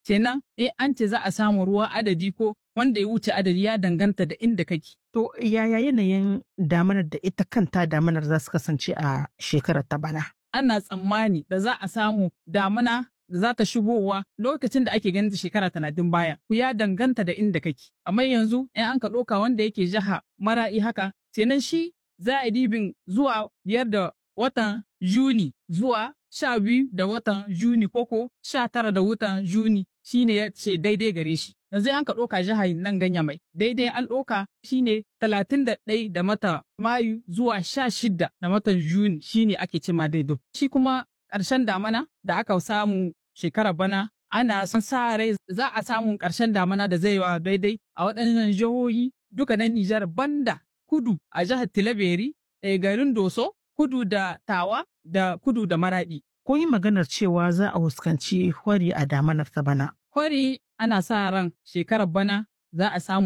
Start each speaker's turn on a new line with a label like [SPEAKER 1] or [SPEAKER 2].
[SPEAKER 1] kenan eh an ce za a samu ruwa adadi ko wanda ya wuce adadi ya danganta da inda kake
[SPEAKER 2] To yaya yanayin damanar da ita kanta damanar za su kasance a shekarar ta bana?
[SPEAKER 1] ana tsammani da za a samu damuna da za ta shigowa lokacin da ake ganin ta shekara talatin baya ku ya danganta da inda kake amma yanzu in an ka ɗauka wanda yake jiha mara'i haka kenan shi za a dibin zuwa biyar da watan juni zuwa sha biyu da watan juni koko sha tara da watan juni shine ya ce daidai gare shi yanzu an ka ɗauka jihar nan ganya mai daidai an ɗauka shine talatin da ɗai da mata mayu zuwa sha shida da matan juni shine ake ce ma daidai shi kuma ƙarshen damana da aka samu shekarar bana ana son sa rai za a samu ƙarshen damana da zai wa daidai a waɗannan jihohi duka na Nijar banda kudu a jihar Tilaberi eh, garin Doso kudu da Tawa da kudu da Maraɗi
[SPEAKER 2] Ko yi maganar cewa za a fuskanci hwari a damanar ta bana.
[SPEAKER 1] Kwari ana sa ran shekarar bana za a samu